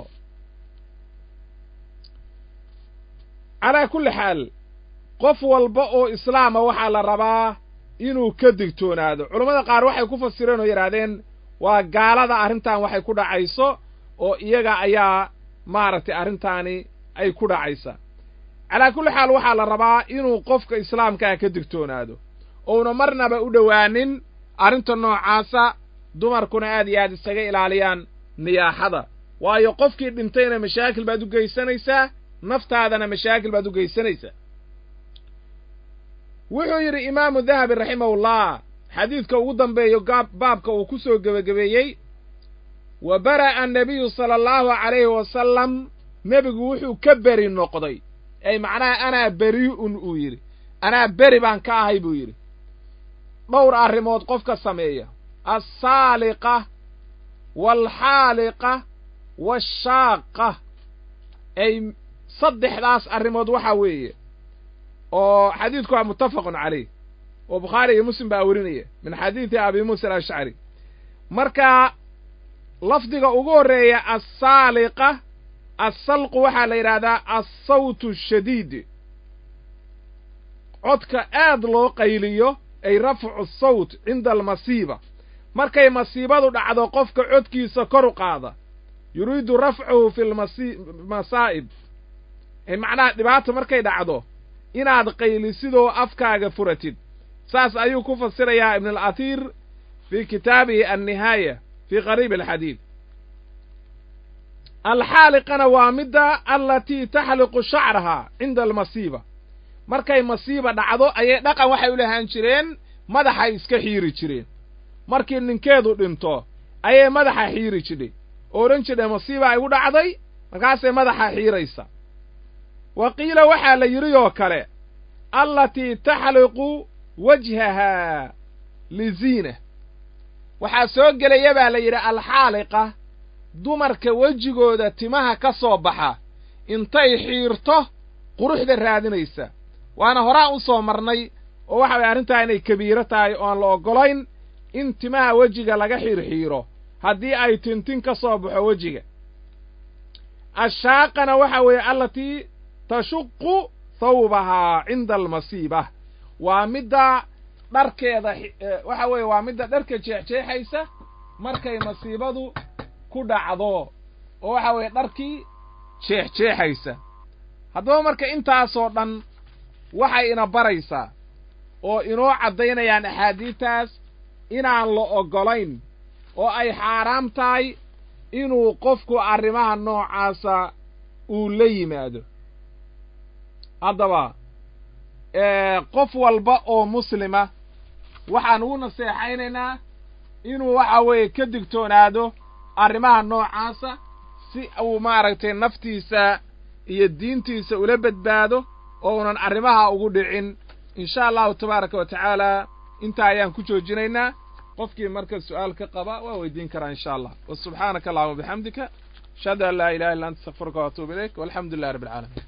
calaa kulli xaal qof walba oo islaama waxaa la rabaa inuu ka digtoonaado culammada qaar waxay ku fasireen oo yidhaahdeen waa gaalada arrintan waxay ku dhacayso oo iyaga ayaa maaragtay arrintaani ay ku dhacaysa calaa kulli xaal waxaa la rabaa inuu qofka islaamkaa ka digtoonaado ouna marnaba u dhowaanin arrinta noocaasa dumarkuna aad iyo aad isaga ilaaliyaan niyaaxada waayo qofkii dhintayna mashaakil baad u geysanaysaa naftaadana mashaakil baad u geysanaysaa wuxuu yidhi imaamu dahabi raximahullah xadiidka ugu dambeeyo baabka uu ku soo gebagabeeyey wa bara'a annabiyu sala allahu calayhi wasalam nebigu wuxuu ka beri noqday ay macnaha anaa beri'un uu yidhi anaa beri baan ka ahay buu yidhi dhowr arrimood qofka sameeya alsaaliqa waalxaaliqa waashaaqa ay saddexdaas arrimood waxaa weeye oo xadiidku waa muttafaqun calayh oo bukhaari iyo muslim baa werinaya min xadiidi abi muusa alashcari marka lafdiga ugu horreeya assaaliqa assalqu waxaa la yidhaahdaa assawtu shadiid codka aad loo qayliyo ay rafcu sawt cinda almasiiba markay masiibadu dhacdo qofka codkiisa kor u qaada yuriidu rafcuhu fi lmasaa'ib macnaha dhibaata markay dhacdo inaad qaylisidoo afkaaga furatid saas ayuu ku fasirayaa ibn alatiir fii kitaabihi annihaaya fii qariib alxadiid alxaaliqana waa midda alatii taxliqu shacrahaa cinda almasiiba markay masiiba dhacdo ayay dhaqan waxay u lahaan jireen madaxay iska xiiri jireen markii ninkeedu dhinto ayay madaxa xiiri jidhay oo odhan jidhay masiiba ay u dhacday markaasay madaxa xiiraysa wa qiila waxaa la yidhi oo kale allatii taxliqu wajhahaa liziina waxaa soo gelaya baa la yidhi alxaaliqa dumarka wejigooda timaha ka soo baxa intay xiirto quruxda raadinaysa waana horaan u soo marnay oo waxa waya arrintaa inay kabiiro tahay oo aan la oggolayn in timaha wejiga laga xiirxiiro haddii ay tintin ka soo baxo wejiga ashaaqana waxa weeye allatii tashuqu thawbahaa cinda almasiiba waa midda dharkeeda waxa weeye waa midda dharka jeexjeexaysa markay masiibadu ku dhacdo oo waxa weeye dharkii jeexjeexaysa haddaba marka intaasoo dhan waxay ina baraysaa oo inoo caddaynayaan axaadiidtaas inaan la oggolayn oo ay xaaraam tahay inuu qofku arrimaha noocaasa uu la yimaado haddaba qof walba oo muslima waxaan ugu naseexaynaynaa inuu waxa weeye ka digtoonaado arrimaha noocaasa si uu maaragtay naftiisa iyo diintiisa ula badbaado oo unan arrimaha ugu dhicin insha allahu tabaaraka wa tacaala intaa ayaan ku joojinaynaa qofkii marka su'aal ka qaba waa weydiin karaa insha allah wa subxaanaka allahuma bixamdika ashhadu an laa ilaha illa anta astakfiruka wa atuubu ilayk walxamdu lillahi rabbi alcaalamiin